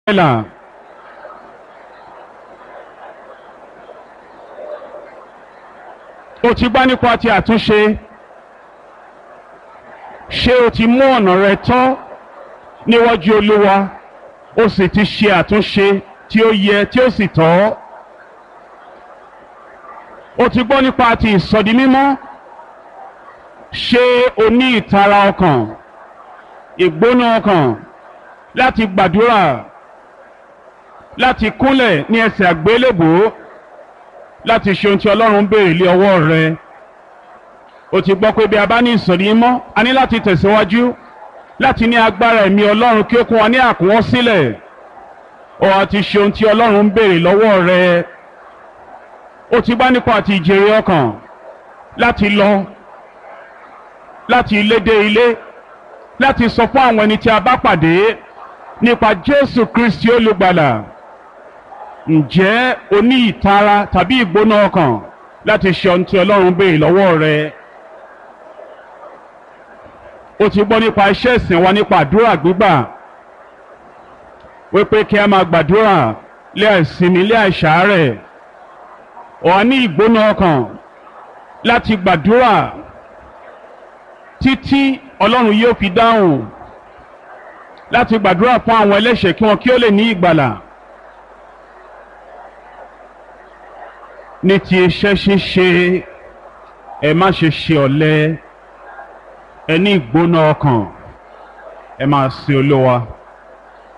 là. o ti gbá nípa ti àtúnṣe ṣé o ti mú ọ̀nà rẹ tọ́ níwájú olúwa o sì ti ṣe àtúnṣe tí ó yẹ tí ó sì tọ́ o ti gbọ́ nípa ti ìsọdi mímọ́ ṣé o ní ìtara ọkàn ìgbóná ọkàn láti gbàdúrà láti kúnlẹ̀ ní ẹsẹ̀ àgbélébùú láti ṣe ohun tí ọlọ́run béèrè lé ọwọ́ rẹ o ti gbọ́ pé bí a bá ní ìsọ̀rí mọ́ a ní láti tẹ̀síwájú láti ní agbára ẹ̀mí ọlọ́run kí ó kún wa ní àkúnwọ́ sílẹ̀ o àti ṣe ohun tí ọlọ́run béèrè lọ́wọ́ rẹ o ti bá nípa àti ìjèrè ọkàn láti lọ láti ilé dé ilé láti sọ fún àwọn ẹni tí a bá pàdé nípa Jésù Kristi olùgbàlà ǹjẹ́ o ní ìtara tàbí ìgbóná ọkàn láti ṣe ohun tí ọlọ́run béèrè lọ́wọ́ rẹ o ti gbọ́ nípa iṣẹ́ ìsìn wa nípa àdúrà gbígbà wípé kí a máa gbàdúrà lé àìsinmi lé àìsàárẹ̀ ọ̀ ní ìgbóná ọkàn láti gbàdúrà títí ọlọ́run yóò fi dáhùn láti gbàdúrà fún àwọn ẹlẹ́ṣẹ̀ kí wọn kí ó lè ní ìgbàlà. ní ti iṣẹ́ ṣíṣe ẹ má ṣe ṣe ọ̀lẹ ẹ ní ìgbóná ọkàn ẹ máa sin olówa.